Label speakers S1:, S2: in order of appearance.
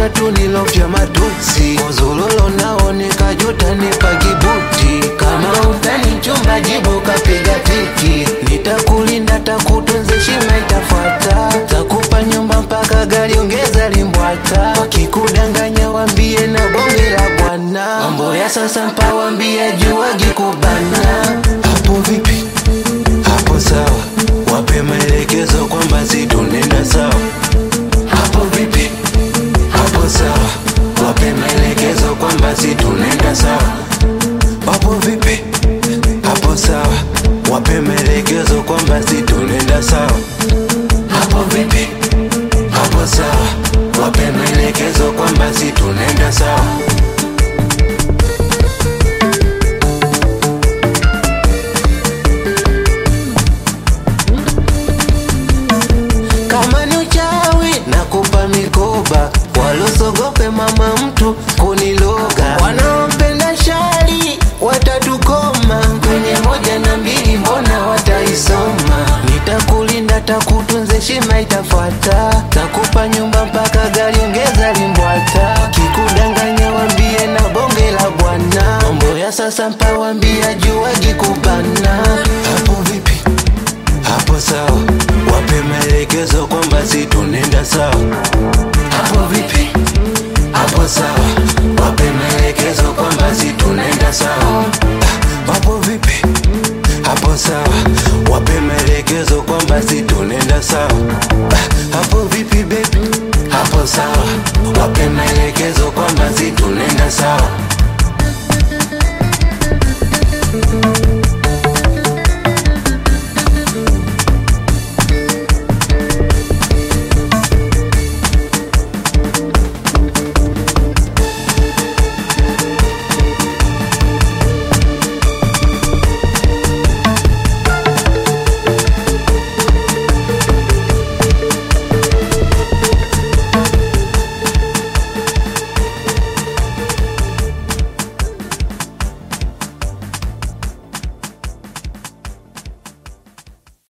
S1: tatu nilofya matusi mozulolo nao nikajuta nipa kibuti kama utani chumba jibu kapiga tiki nitakulinda takutunze shima itafuata takupa nyumba mpaka gari ongeza limbwata wakikudanganya wambie na bonge la bwana mambo ya sasa mpawambia juwagi kubana hapo vipi hapo sawa wape maelekezo kwamba si tunenda sawa hapo vipi hapo sawa wape maelekezo kwamba si tunenda sawa hapo vipi hapo sawa wape maelekezo kwamba si tunenda sawa hapo vipi hapo sawa wape maelekezo kwamba si tunenda sawa kama ni uchawi na kupa mikoba walosogope mama mtu kuniloga wanaopenda shari watatukoma kwenye moja na mbili mbona wataisoma nitakulinda takutunze shima itafuata takupa nyumba mpaka gari ongeza limbwata kikudanganya wambie na bonge la bwana mambo ya sasa mpawambia juwagi kubana hapo vipi hapo sawa wape maelekezo kwamba si tunenda sawa hapo vipi hapo sawa wape maelekezo kwamba si tunenda sawa Ah, hapo vipi hapo sawa wape maelekezo kwamba si tunenda sawa Ah, hapo vipi bebi hapo sawa wape maelekezo kwamba si tunenda sawa